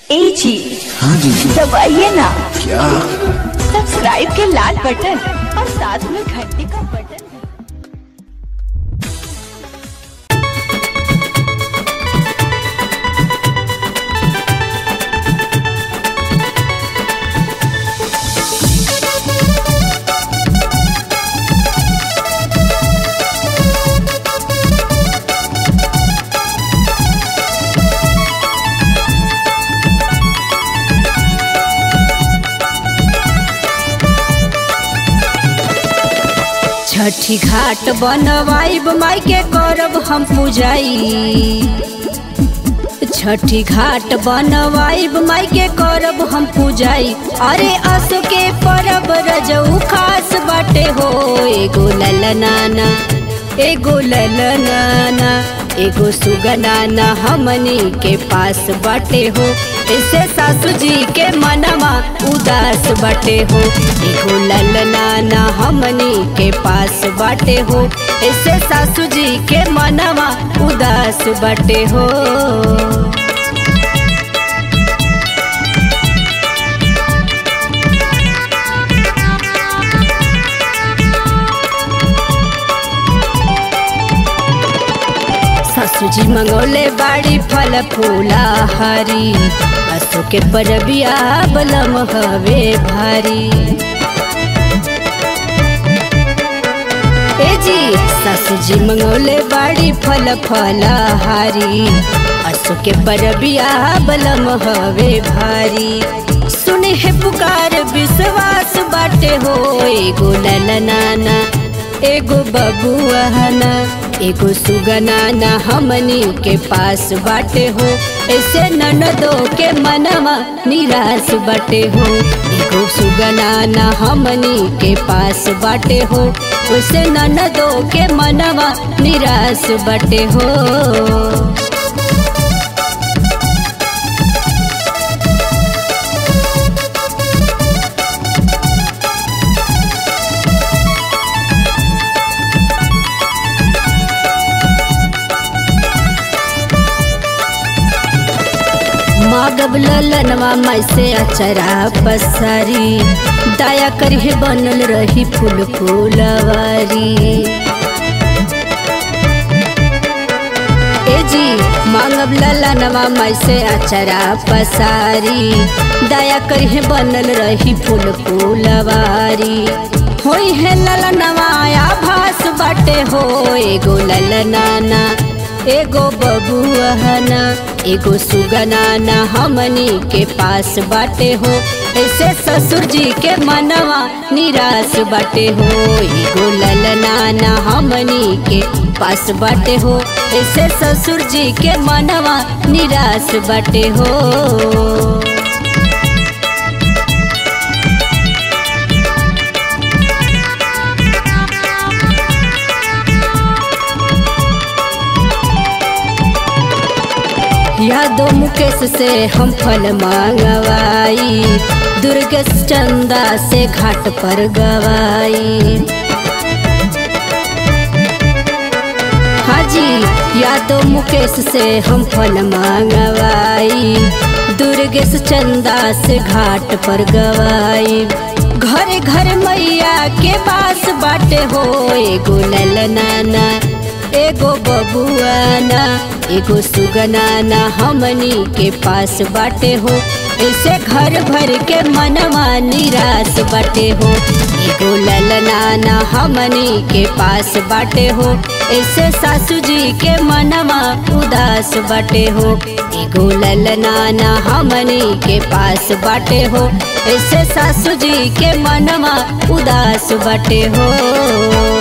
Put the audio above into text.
ए जी हाँ जी दबाइए ना क्या सब्सक्राइब के लाल बटन और साथ में घंटी का बटन छठी घाट बनवाइब माई के करब हम पूजाई छठी घाट बनवाइब माई के करब हम पूजाई अरे असो के परब रजऊ खास बाटे हो एगो ललनाना एगो ललनाना एगो सुगनाना हमनी के पास बाटे हो ऐसे सासू जी के मनवा उदास बाटे हो एगो ललनाना हमनी के पास बाटे हो ऐसे सासू जी के मनवा उदास बाटे हो सासू जी मंगौले बाड़ी फल फूला हरी असो के परबिया बलम हवे भारी ए जी सासू जी मंगौले बाड़ी फल फला हारी असो के परबिया बलम हवे भारी सुने है पुकार विश्वास बाटे हो एगो ललनाना एगो बबुआना एगो सुगनाना हमनी के पास बाटे हो ऐसे ननदो के मनवा निराश बाटे हो एगो सुगनाना हमनी के पास बाटे हो उसे ननदो के मनवा निराश बाटे हो मागब ललनवा मैं से अचरा पसारी दया करहे बनल रही फूल फूलवारी ए जी मांगब ललनवा मैं से अचरा पसारी दया करहे बनल रही फूल फूलवारी होई है ललनवा आभास बाटे हो एगो ललनाना एगो बबुआना एगो सुगनाना हमनी के पास बाटे हो ऐसे ससुर जी के मनवा निराश बाटे हो एगो ललनाना हमनी के पास बाटे हो ऐसे ससुर जी के मनवा निराश बाटे हो यादो मुकेश से हम फल मांगवाई दुर्गेश चंदा से घाट पर गवाई हाजी यादो मुकेश से हम फल मांगवाई दुर्गेश चंदा से घाट पर गवाई घर घर मैया के पास बाटे हो एगो ललनाना एगो बबुआना एगो सुगनाना हमनी के पास बाटे हो ऐसे घर भर के मनवा निराश बाटे हो एगो ललनाना हमनी के पास बाटे हो ऐसे सासू जी के मनवा उदास बाटे हो एगो ललनाना हमनी के पास बाटे हो ऐसे सासू जी के मनवा उदास बाटे हो